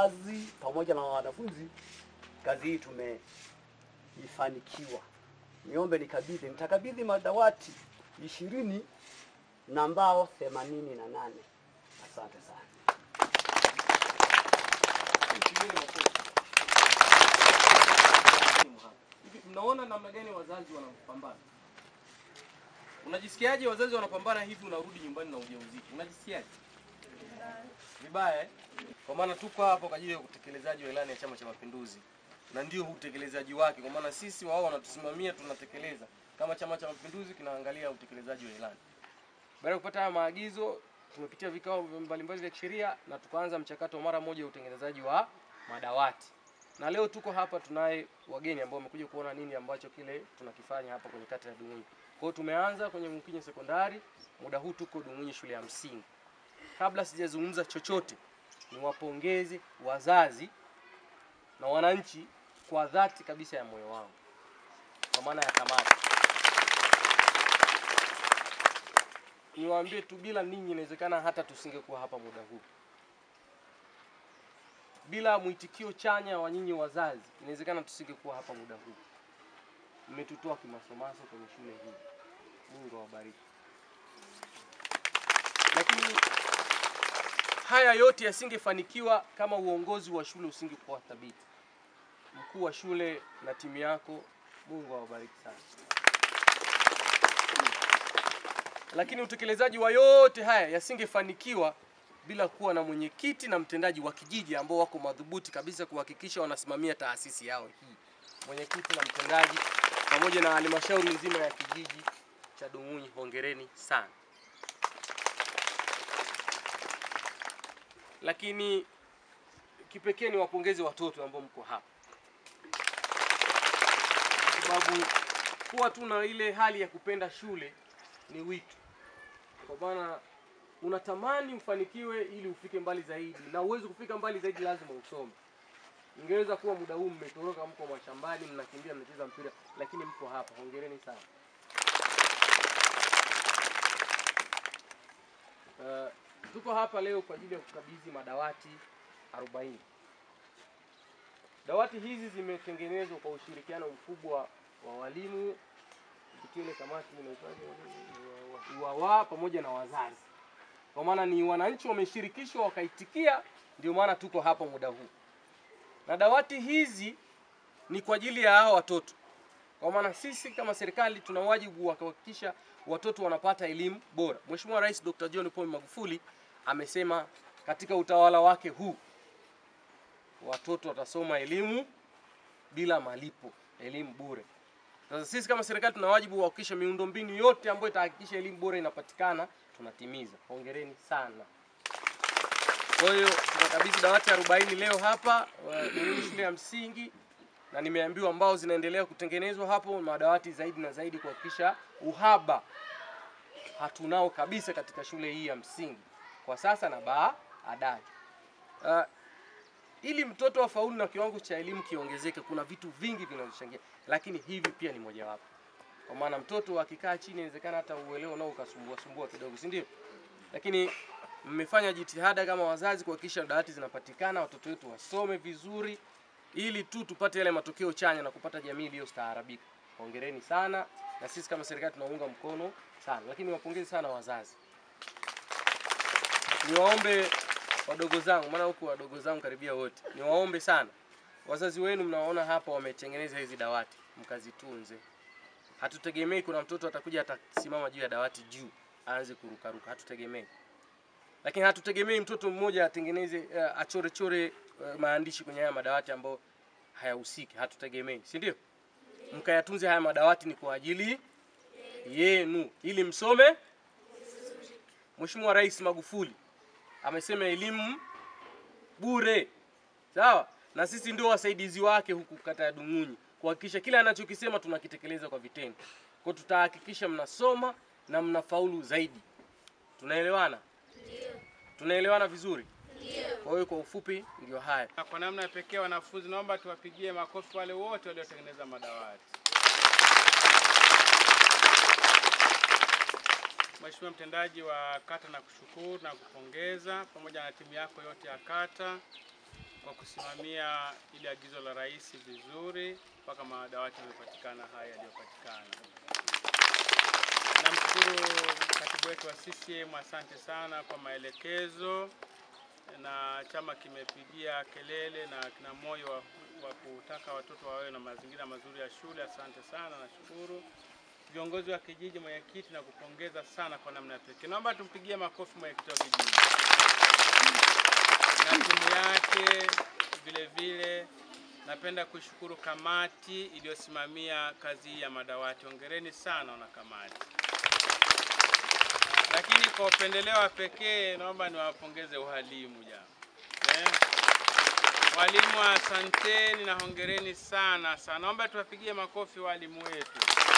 wazazi pamoja na wanafunzi, kazi hii tumeifanikiwa. Niombe nikabidhi, nitakabidhi madawati ishirini na mbao themanini na nane. Asante sana. Pigeni makofi. Hivi mnaona namna gani wazazi wanapambana? Unajisikiaje wazazi wanapambana hivi, unarudi nyumbani na ujauzito? Unajisikiaje? Vibaya eh? Kwa maana tuko hapa kwa ajili ya utekelezaji wa ilani ya Chama cha Mapinduzi, na ndio utekelezaji wake, kwa maana sisi wao wanatusimamia, tunatekeleza. Kama Chama cha Mapinduzi kinaangalia utekelezaji wa ilani. Baada ya kupata haya maagizo, tumepitia vikao mbalimbali vya kisheria na tukaanza mchakato mara moja wa utengenezaji wa madawati. Na leo tuko hapa, tunaye wageni ambao wamekuja kuona nini ambacho kile tunakifanya hapa kwenye kata ya Dung'unyi. Kwa hiyo tumeanza kwenye Mkinyi sekondari, muda huu tuko Dung'unyi shule ya msingi. Kabla sijazungumza chochote, niwapongeze wazazi na wananchi kwa dhati kabisa ya moyo wangu, kwa maana ya kamati niwaambie tu, bila ninyi inawezekana hata tusingekuwa hapa muda huu. Bila mwitikio chanya wa nyinyi wazazi, inawezekana tusingekuwa hapa muda huu. Mmetutoa kimasomaso kwenye shule hii, Mungu awabariki. Lakini haya yote yasingefanikiwa kama uongozi wa shule usingekuwa thabiti. Mkuu wa shule na timu yako, Mungu awabariki sana. lakini utekelezaji wa yote haya yasingefanikiwa bila kuwa na mwenyekiti na mtendaji wa kijiji ambao wako madhubuti kabisa kuhakikisha wanasimamia taasisi yao hii. Mwenyekiti na mtendaji pamoja na halmashauri nzima ya kijiji cha Dung'unyi, hongereni sana. Lakini kipekee ni wapongeze watoto ambao mko hapa, kwa sababu kuwa tu na ile hali ya kupenda shule ni wito, kwa maana unatamani ufanikiwe ili ufike mbali zaidi, na uwezi kufika mbali zaidi lazima usome. Ingeweza kuwa muda huu mmetoroka, mko mashambani, mnakimbia, mnacheza mpira, lakini mko hapa. Hongereni sana. Uh, tuko hapa leo kwa ajili ya kukabidhi madawati 40. Dawati hizi zimetengenezwa kwa ushirikiano mkubwa wa walimu kupitia ile kamati inaitwaje, UWAWA pamoja na wazazi, kwa maana ni wananchi wameshirikishwa wakaitikia, ndio maana tuko hapa muda huu. Na dawati hizi ni kwa ajili ya hao watoto, kwa maana sisi kama serikali tuna wajibu wa kuhakikisha watoto wanapata elimu bora. Mheshimiwa Rais Dr. John Pombe Magufuli amesema katika utawala wake huu watoto watasoma elimu bila malipo, elimu bure. Sasa sisi kama serikali tuna wajibu wa kuhakikisha miundombinu yote ambayo itahakikisha elimu bora inapatikana tunatimiza. Hongereni sana. Kwa hiyo tunakabidhi dawati 40 leo hapa Dung'unyi shule ya msingi, na nimeambiwa ambao zinaendelea kutengenezwa hapo madawati zaidi na zaidi, kuhakikisha uhaba hatunao kabisa katika shule hii ya msingi kwa sasa na baadaye. Uh, ili mtoto afaulu na kiwango cha elimu kiongezeke, kuna vitu vingi vinavyochangia, lakini hivi pia ni mojawapo. Kwa maana mtoto akikaa chini, inawezekana hata uelewa nao ukasumbua sumbua kidogo, si ndio? Lakini mmefanya jitihada kama wazazi kuhakikisha dawati zinapatikana, watoto wetu wasome vizuri, ili tu tupate yale matokeo chanya na kupata jamii iliyostaarabika. Hongereni sana, na sisi kama serikali tunaunga mkono sana, lakini wapongeze sana wazazi. Niwaombe wadogo zangu, maana huku wadogo zangu karibia wote, niwaombe sana wazazi wenu, mnawaona hapa wametengeneza hizi dawati, mkazitunze. Hatutegemei kuna mtoto atakuja atasimama juu ya dawati juu aanze kurukaruka, hatutegemei. Lakini hatutegemei mtoto mmoja atengeneze uh, achore chore uh, maandishi kwenye haya madawati ambayo hayahusiki, hatutegemei, si ndio? Mkayatunze haya madawati, ni kwa ajili yenu ili msome. Mheshimiwa Rais Magufuli amesema elimu bure, sawa, na sisi ndio wasaidizi wake huku kata ya Dung'unyi kuhakikisha kila anachokisema tunakitekeleza kwa vitendo. Kwa tutahakikisha mnasoma na mnafaulu zaidi. Tunaelewana? Tunaelewana vizuri? Kwa hiyo kwa ufupi ndio haya. Na kwa namna ya pekee wanafunzi, naomba tuwapigie makofi wale wote waliotengeneza madawati. Mheshimiwa mtendaji wa kata, na kushukuru na kupongeza pamoja na timu yako yote ya kata. kwa kusimamia ile agizo la rais vizuri mpaka madawati yamepatikana haya yaliyopatikana. Namshukuru katibu wetu wa CCM, asante sana kwa maelekezo, na chama kimepigia kelele na kina moyo wa, wa kutaka watoto wawe na mazingira mazuri ya shule. Asante sana, nashukuru viongozi wa kijiji, mwenyekiti, na kupongeza sana kwa namna ya pekee. Naomba tumpigie makofi mwenyekiti wa kijiji na timu yake vile vile. Napenda kuishukuru kamati iliyosimamia kazi hii ya madawati. Hongereni sana wana kamati. Lakini kwa upendeleo wa pekee naomba niwapongeze walimu jana. Eh? Walimu asanteni na hongereni sana sana. Naomba tuwapigie makofi walimu wetu.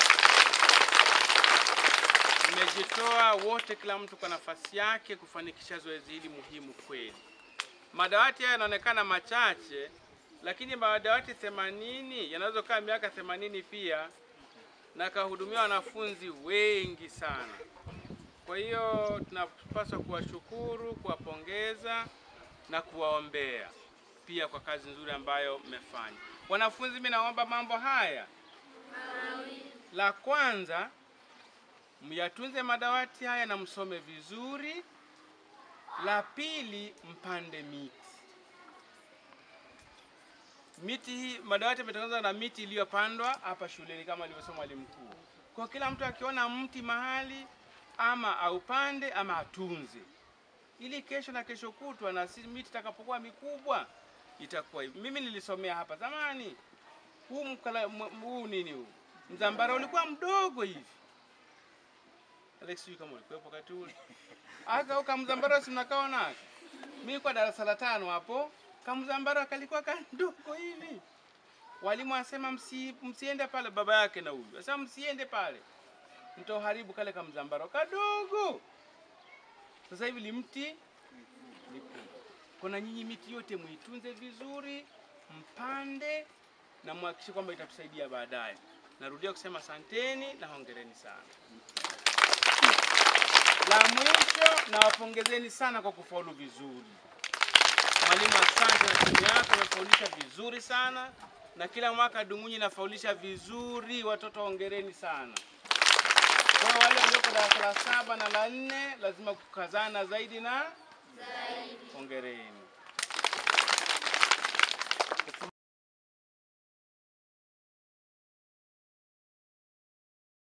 Mmejitoa wote, kila mtu kwa nafasi yake kufanikisha zoezi hili muhimu kweli. Madawati haya yanaonekana machache, lakini madawati 80 yanaweza kaa miaka 80 pia na kahudumia wanafunzi wengi sana. Kwa hiyo tunapaswa kuwashukuru, kuwapongeza na kuwaombea pia kwa kazi nzuri ambayo mmefanya. Wanafunzi, mimi naomba mambo haya. La kwanza, myatunze madawati haya na msome vizuri. La pili, mpande miti. Miti hii madawati yametengenezwa na miti iliyopandwa hapa shuleni kama alivyosema mwalimu mkuu. Kwa kila mtu akiona mti mahali ama aupande ama atunze, ili kesho na kesho kutwa na si miti itakapokuwa mikubwa itakuwa hivi. Mimi nilisomea hapa zamani, huu mkala, m- huu nini huu mzambara ulikuwa mdogo hivi. Alex, sijui kama ulikuwepo wakati ule. Aka uka mzambara si mnakao nako. Mimi kwa darasa la tano hapo, kamzambara kalikuwa kandogo hivi. Walimu asema msi, msiende pale, baba yake na huyu asema msiende pale, mtaharibu kale kamzambara kadogo. Sasa hivi limti likubwa. Kuna nyinyi miti yote muitunze vizuri, mpande na muhakikishe kwamba itatusaidia baadaye. Narudia kusema asanteni na hongereni sana. La mwisho nawapongezeni sana kwa kufaulu vizuri. Mwalimu, asante na timu yako imefaulisha vizuri sana, na kila mwaka Dungunyi inafaulisha vizuri. Watoto hongereni sana. Kwa hiyo wale walioko darasa la saba na la nne lazima kukazana zaidi na zaidi. Hongereni.